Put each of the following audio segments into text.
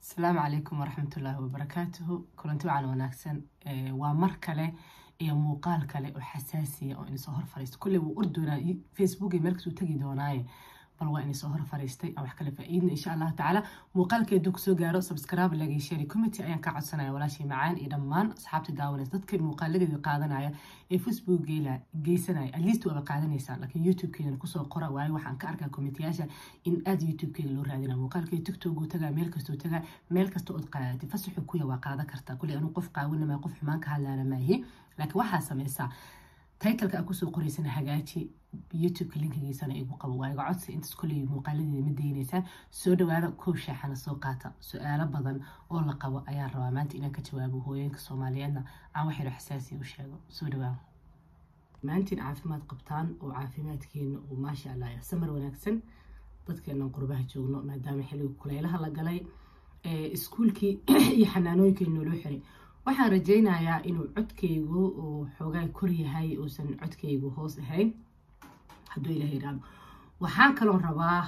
asalaamu calaykum waraxmatullaahi wabarakaatuhu kulanti wacan wanaagsan waa mar kale iyo muuqaal kale oo xasaasiya oo inisoo hor fariista kulley wuu or doonaa facebook iyo meelkasuu tegi doonaaye bal waa inisoo hor fariistay aan wax kale faa-iidna insha allahu tacaala muuqaalkeeduu kusoo gaaro subscribe lagay share committee ayaan ka codsanaya walaashii macaan iyo dhammaan asxaabta daawanaysa dadka muuqaaladeeda qaadanaya ee facebook geysanaya at least waaba qaadanaysaan laakiin youtube-keedana kusoo qora waayo waxaan ka arkaa committeeyaasha in aada youtube-keeda loo raadina muuqaalkeeda tiktok uu tagaa meel kastuu tagaa meel kasta ood qaadatay fasaxu kuya waa qaadan kartaa kulley anuu qof qaawanama qof xumaan ka hadlaana maahi laakiin waxaa sameysaa titleka aa kusoo qoraysana hagaaji youtubeka linkigiisana igu qabo waa iga codsi intaas kolley muuqaaladeeda ma daynaysaan soo dhawaada kow shaaxana soo qaata su-aalo badan oo la qabo ayaan rabaa maanta inaan ka jawaabo hooyooyinka soomaaliyeedna aan wax yaro xasaasiya u sheego soo dhawaada maantiin caafimaad qabtaan oo caafimaadkeena uu maasha allah samar wanaagsan dadkeenan qurbaha joogno maadaama xilliga kuleylaha la galay iskuulkii iyo xanaanooyinkii nooloo xiray waxaan rajeynayaa inuu codkaygu uu xoogaa kor yahay uusan codkaygu hoos ahayn hadduu ilaah yidhaahdo waxaan kaloo rabaa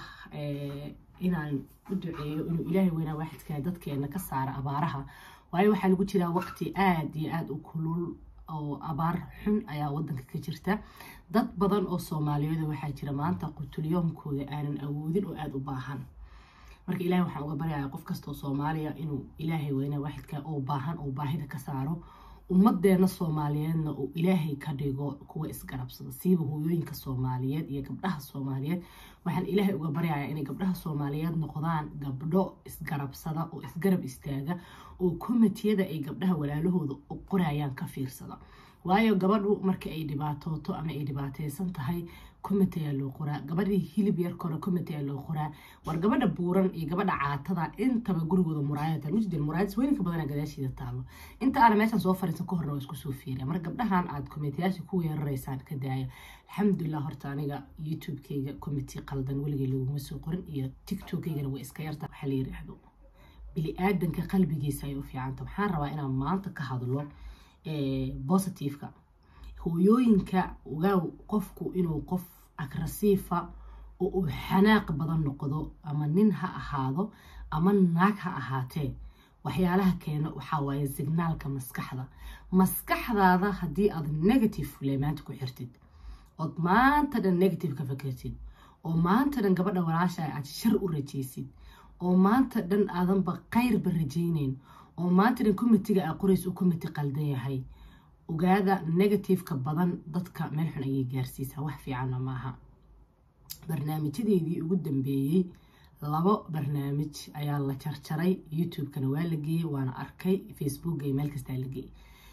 inaan u duceeyo inuu ilaahay weynaa waaxidkaa dadkeena ka saara abaaraha waayo waxaa lagu jiraa waqti aada iyo aada u kulul oo abaar xun ayaa wadanka ka jirta dad badan oo soomaaliyeed waxaa jira maanta qutulyoomkooda aanan awoodin oo aada u baahan marka ilahay waxaan uga baryayaa qof kastoo soomaaliya inuu ilaahay weyna waaxidka oo baahan oo baahida ka saaro ummadeena soomaaliyeedna uu ilaahay ka dhigo kuwa isgarabsada siiba hooyooyinka soomaaliyeed iyo gabdhaha soomaaliyeed waxaan ilaahay uga baryayaa inay gabdhaha soomaaliyeed noqdaan gabdho isgarabsada oo isgarab istaaga oo komitiyada ay gabdhaha walaalahooda u qorayaan ka fiirsada waayo gabadhu marka ay dhibaatooto ama ay dhibaateysan tahay comity ayaa loo qoraa gabadhii hilib yar kore comity ayaa loo qoraa war gabadha buuran iyo gabadha caatada intaba gurigooda muraayad mujidin muraayad weynka badana gadaashiida taalo inta aana meeshan soo fariisan ka horna waa isku soo fiiriya marka gabdhahan aad commityaasha ku weeraraysaan ka daaya alxamdulilah horta aniga youtube-kayga committee qaldan weligay laguma soo qorin iyo tiktok-kaygana way iska yarta waxaa la yiraahdo bili-aadanka qalbigiisa ay u fiicanta waxaan rabaa inaan maanta ka hadlo positiveka hooyooyinka ogaaw qofku inuu qof agrasiifa oo uu xanaaq badan noqdo ama nin ha ahaado ama naag ha ahaatee waxyaalaha keena waxaa waaye signaalka maskaxda maskaxdaada haddii aad negative le maanta ku xirtid ood maanta dhan negative ka fakertid oo maanta dhan gabadha walaasha aad shar u rajaysid oo maanta dhan aadanba kayrba rajayneyn oo maanta dhan committiga aa qoraysa u committi qaldan yahay ogaada negativeka badan dadka meel xun ayay gaarsiisaa wax fiicanna maaha barnaamijyadeedii ugu dambeeyey labo barnaamij ayaa la jarjaray youtube-kana waa la geeyey waana arkay facebook iyo meel kastaa la geeyey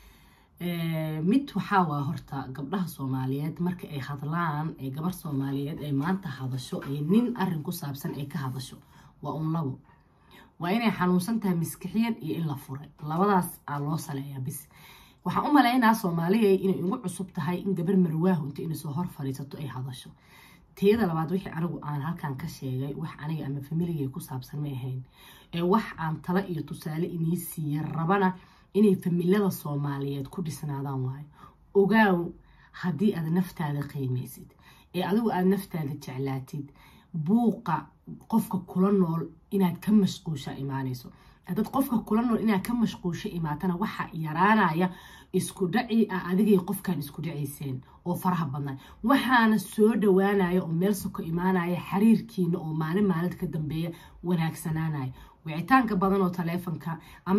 mid waxaa waa horta gabdhaha soomaaliyeed marka ay hadlaan ee gabar soomaaliyeed ay maanta hadasho ee nin arin ku saabsan ay ka hadasho waa un labo waa inay xanuunsan tahay maskixiyan iyo in la furay labadaas aa loo saleeyaa bis waxaan u malaynaa soomaaliya inay ugu cusub tahay in gabar marwaahu inta inay soo hor fadhiisato ay hadasho teeda labaad wixii anigu aan halkan ka sheegay wax aniga ama familigay ku saabsan ma ahayn ee wax aan talo iyo tusaale inii siiya rabana inay familada soomaaliyeed ku dhisnaadaan waayo ogaaw haddii aad naftaada qiimaysid ee adigu aada naftaada jeclaatid buuqa qofka kula nool inaad ka mashquusha imaanayso haddaad qofka kula nool inaad ka mashquusho imaatana waxaa yaraanaya isku dhaci ah adigay qofkan isku dhacayseen oo faraha badnaa waxaana soo dhawaanaya oo meel soko imaanaya xiriirkiina oo maalin maalid ka dambeeya wanaagsanaanaya wicitaanka badan oo taleefonka ama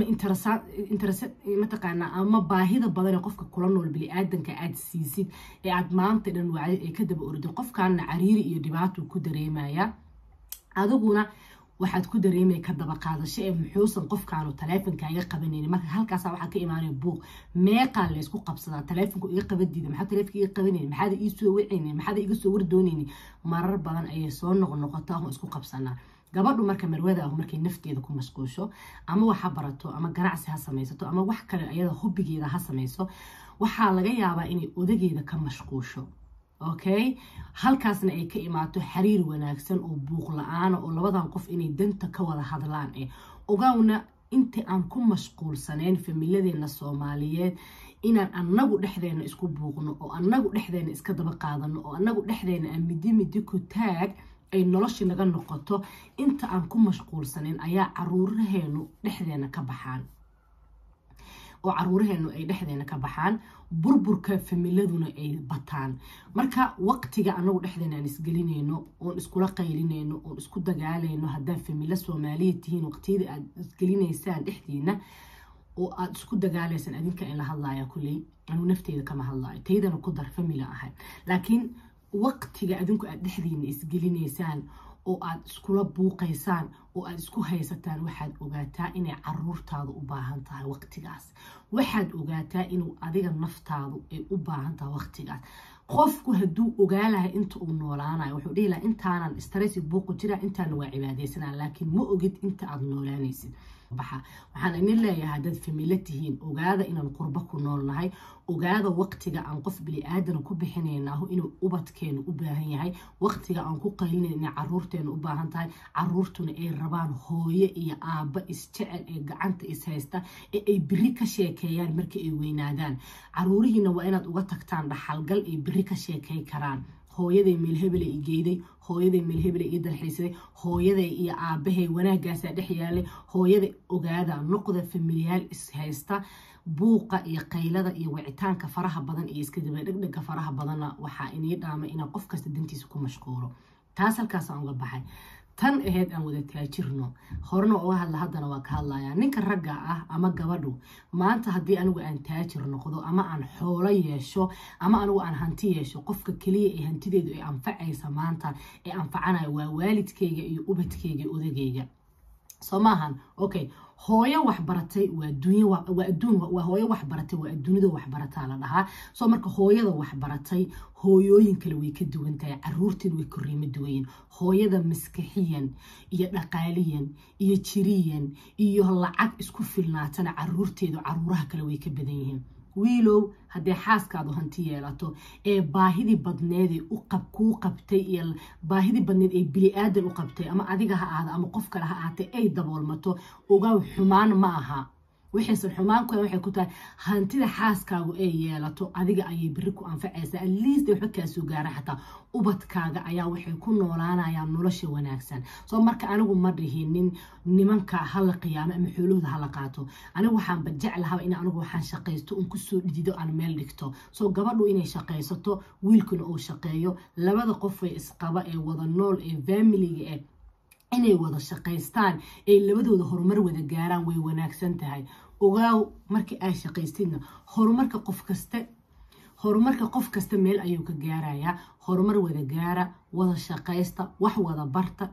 mataqaanaa ama baahida badan ee qofka kula nool bili-aadanka aad siisid ee aad maanta dhan wacdid ee ka daba orday qofkaana cariiri iyo dhibaatuu ku dareemaya adiguna waxaad ku dareemay ka daba qaadasho ee muxuusan qofkaanu taleefonka iga qabanayni marka halkaasa waxaa ka imaanaya buuq meeqaa laysku qabsadaa taleefonku iga qabadiida maxaa taleefonka iga qabanayni maxaada ii soo wacayni maxaada iga soo wardoonayni marar badan ayay soo noqnoqotaa oo isku qabsanaa gabadhu marka marwada ah markay nafteeda ku mashquusho ama wax ha barato ama ganacsi ha samaysato ama wax kale ayada hobbigeeda ha samayso waxaa laga yaabaa inay odageeda ka mashquusho okay halkaasna ay ka imaato xiriir wanaagsan oo buuq la-aana oo labadan qof inay danta ka wada hadlaan eh ogaawna inta aan ku mashquulsanayn familadeena soomaaliyeed inaan anagu dhexdeena isku buuqno oo anagu dhexdeena iska daba qaadano oo anagu dhexdeena aan midi midi ku taag ay noloshii naga noqoto inta aan ku mashquulsanin ayaa caruuraheenu dhexdeena ka baxaan oo caruuraheenu ay dhexdeena ka baxaan burburka familaduna ay bataan marka waqtiga anagu dhexdeena aan isgelinayno oon iskula qaylinayno oon isku dagaalayno haddaad familo soomaaliya tihiin waqtiyada aad isgelinaysaan dhexdiina oo aada isku dagaalaysaan adinka in la hadlaya kulley anuu nafteeda kama hadlayo taydana ku dar famila ahay laakiin waqtiga adinku aad dhexdiina isgelinaysaan oo aad iskula buuqaysaan oo aad isku haysataan waxaad ogaataa inay caruurtaadu u baahan tahay waqtigaas waxaad ogaataa inuu adiga naftaadu ay u baahan tahay waqtigaas qofku hadduu ogaalahay inta uu noolaanayo wuxuu dhihi laha intaanan stress buuqu jira intaana waa cibaadaysanaa laakiin ma ogid inta aad noolaanaysid baxa waxaan idin leeyahay haddaad familo tihiin ogaada inaan qurbo ku noolnahay ogaada waqtiga aan qof bili-aadana ku bixinaynaho inuu ubadkeenu u baahan yahay waqtiga aan ku qaylinayn inay caruurteenu u baahan tahay caruurtuna ay rabaan hooyo iyo aabba isjecel ee gacanta ishaysta ee ay biri ka sheekeeyaan marka ay weynaadaan caruurihiina waa inaad uga tagtaan dhaxalgal ay biri ka sheekey karaan hooyaday meelhebele i geeday hooyaday meelhebele ii dalxiisaday hooyaday iyo aabahay wanaagaasaa dhex yaalay hooyada ogaada noqda familiyaal ishaysta buuqa iyo qaylada iyo wicitaanka faraha badan iyo iskadaba dhegdhega faraha badanna waxaa inii dhaamay inaan qof kasta dantiisa ku mashquulo taas halkaasaan uga baxay tan aheyd aan wada taajirno horena uga hadla haddana waa ka hadlayaa ninka ragga ah ama gabadhu maanta haddii anigu aan taajir noqdo ama aan xoolo yeesho ama anigu aan hanti yeesho qofka keliya ee hantideedu ay anfacaysa maanta ee anfacanayo waa waalidkayga iyo ubadkayga odagayga soo maahan okay hooyo waxbaratay waa dunya waa adduun waa hooyo waxbaratay waa adduunyada waxbarataa la dhahaa soo marka hooyada waxbaratay hooyooyin kale way ka duwan tahay caruurteed way koriimo duwayin hooyada maskaxiyan iyo dhaqaaliyan iyo jiriyan iyo lacag isku filnaatana caruurteedu caruuraha kale way ka badan yihiin wiilow haddee xaaskaadu hanti yeelato ee baahidii badneeday kuu qabtay iyo baahidii badneed ee bili-aadan u qabtay ama adiga ha ahaada ama qof kale ha ahaatay ay daboolmato ogaaw xumaan ma aha waxaysan xumaan ku waxay ku tahay hantida xaaskaagu ay yeelato adiga ayay beri ku anfacaysaa atleast waxba kaa soo gaara xataa ubadkaaga ayaa waxay ku noolaanayaan nolosha wanaagsan soo marka anigu ma dhihinin nimanka hala qiyaamo ama xoolahooda hala qaato anigu waxaanba jeclahaba in anigu waxaan shaqaysto un kusoo dhidido aan meel dhigto soo gabadhu inay shaqaysato wiilkuna uu shaqeeyo labada qofay isqaba ee wada nool ee faamiliga eh inay wada shaqaystaan ay labadooda horumar wada gaaraan way wanaagsan tahay ogaaw markii ay shaqaystidna horumarka qof kaste horumarka qof kasta meel ayuu ka gaarayaa horumar wada gaara wada shaqaysta wax wada barta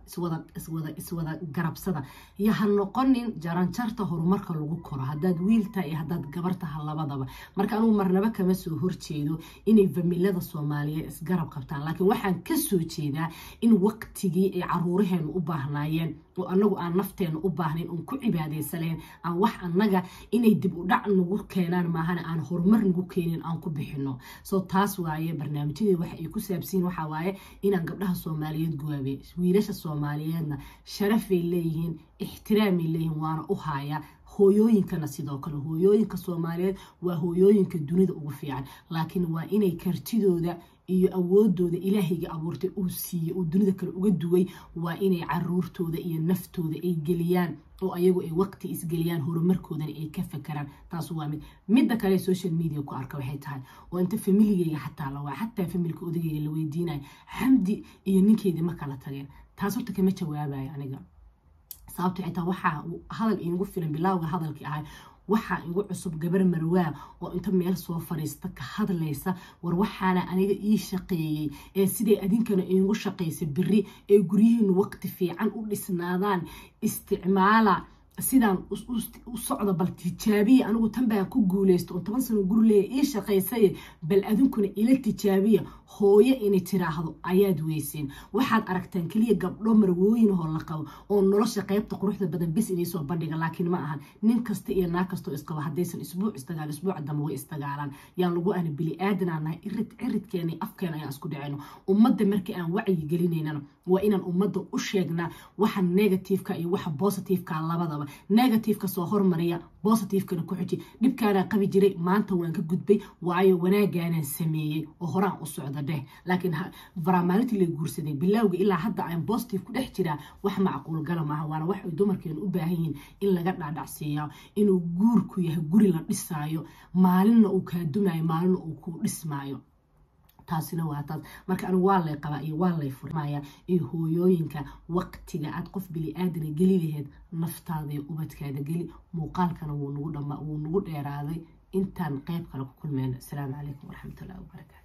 iswada garabsada iyo ha noqonin jaranjarta horumarka lagu koro haddaad wiilta iyo haddaad gabartaha labadaba marka anugu marnaba kama soo horjeedo inay familada soomaaliyeed isgarab qabtaan laakiin waxaan kasoo jeedaa in waqtigii ay caruuraheenu u baahnaayeen oo anagu aan nafteena u baahnayn oon ku cibaadaysaleen aan wax annaga inay dib u dhac nagu keenaan maahana aan horumar nagu keenin aan ku bixino soo taas waaye barnaamijyadii waxa ay ku saabsiin waxaa waaye inaan gabdhaha soomaaliyeed guwaabe wiilasha soomaaliyeedna sharafay leeyihiin ixtiraamay leeyihiin waana u haaya hooyooyinkana sidoo kale hooyooyinka soomaaliyeed waa hooyooyinka dunida ugu fiican laakiin waa inay kartidooda iyo awoodooda ilaahayga abuurtay uu siiyey uu dunida kale uga duway waa inay caruurtooda iyo naftooda ay geliyaan oo ayagu ay waqti isgeliyaan horumarkoodana ay ka fakaraan taas waa mid midda kale social media ku arka waxay tahay oo inta familigeyga xataa lawaa xataa familka odageyga la weydiinayo xamdi iyo ninkeedii ma kala tageen taas horta kama jawaabayo aniga sababto xitaa waxaa hadal iigu filan bilaawga hadalkii ahay waxaa igu cusub gabar marwaa oo inta meel soo fariista ka hadlaysa war waxaana aniga ii shaqeeyey ee siday adinkana iigu shaqaysa beri ee guryihiinu waqti fiican u dhisnaadaan isticmaala sidaan u socda bal tijaabiya anigu tan baan ku guuleysta oo toban sano gurileeya ii shaqaysaye bal adinkuna ila tijaabiya hooyo inay tiraahdo ayaad weyseen waxaad aragtaan keliya gabdho marwooyinahoo la qabo oo nolosha qeybta quruxda badan bis inay soo bandhiga laakiin ma ahan nin kasta iyo naag kastoo isqabo haddaysan isbuuc isdagaal isbuuca dambe way isdagaalaan yaan lagu ana bili aadanaa nahay irid ciridkeena afkeena ayaan isku dhacayno ummadda markii aan wacyi gelinaynana waa inaan ummadda u sheegnaa waxa negativeka iyo waxa positiveka labadaba qaba negativeka soo hormariya positivekana ku xiji dhibkaanaa qabi jiray maanta waan ka gudbay waayo wanaagaanaan sameeyey oo horaan u socda dheh laakiin varamaalintii la guursaday bilowga ilaa hadda aan positive ku dhex jiraa wax macquul gala maaha waana wax ay dumarkeenu u baahan yihiin in laga dhaadhacsiiya inuu guurku yahay guri la dhisaayo maalinna uu kaa dumaayo maalinna uu kuu dhismaayo taasina waa taas marka anigu waa lay qabaa iyo waa lay furmaya iyo hooyooyinka waqtiga aad qof bili-aadana geli laheyd naftaada iyo ubadkaada geli muuqaalkana wuu nagu dhama wuu nagu dheeraaday intaan qeyb kale ku kulmeyno asalaamu calaykum waraxmatullahi wabarakaatu